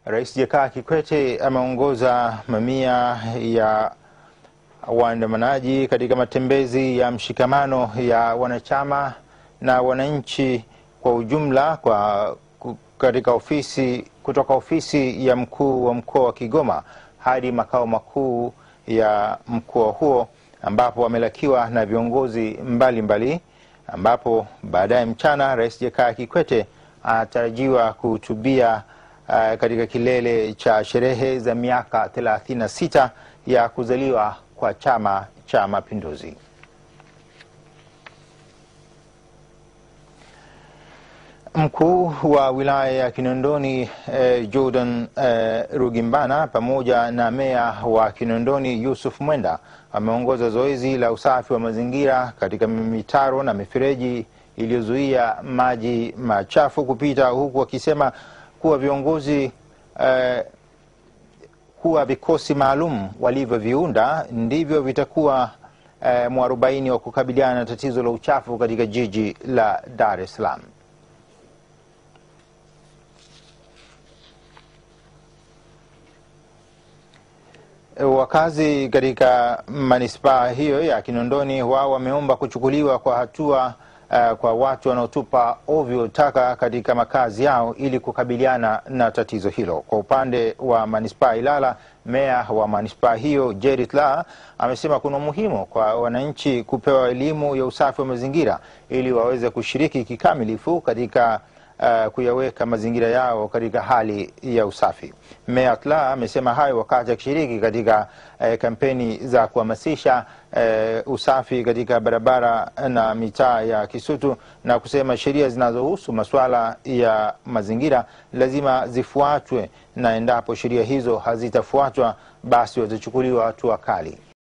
Rais Jakaya Kikwete ameongoza mamia ya waandamanaji katika matembezi ya mshikamano ya wanachama na wananchi kwa ujumla kwa katika ofisi kutoka ofisi ya mkuu wa mkoa wa Kigoma hadi makao makuu ya mkoa huo ambapo wamelakiwa na viongozi mbalimbali mbali, ambapo baadaye mchana Rais Jakaya Kikwete anatarajiwa kuhutubia uh, katika kilele cha sherehe za miaka 36 ya kuzaliwa kwa Chama cha Mapinduzi. Mkuu wa wilaya ya Kinondoni eh, Jordan eh, Rugimbana pamoja na meya wa Kinondoni Yusuf Mwenda wameongoza zoezi la usafi wa mazingira katika mitaro na mifereji iliyozuia maji machafu kupita, huku wakisema kuwa viongozi eh, kuwa vikosi maalum walivyoviunda ndivyo vitakuwa eh, mwarobaini wa kukabiliana na tatizo la uchafu katika jiji la Dar es Salaam. Wakazi katika manispaa hiyo ya Kinondoni wao wameomba kuchukuliwa kwa hatua uh, kwa watu wanaotupa ovyo taka katika makazi yao ili kukabiliana na tatizo hilo. Kwa upande wa manispaa Ilala, meya wa manispaa hiyo Jerry Tla amesema kuna umuhimu kwa wananchi kupewa elimu ya usafi wa mazingira ili waweze kushiriki kikamilifu katika Uh, kuyaweka mazingira yao katika hali ya usafi. Meya Tla amesema hayo wakati akishiriki katika uh, kampeni za kuhamasisha uh, usafi katika barabara na mitaa ya Kisutu na kusema sheria zinazohusu masuala ya mazingira lazima zifuatwe na endapo sheria hizo hazitafuatwa basi watachukuliwa hatua kali.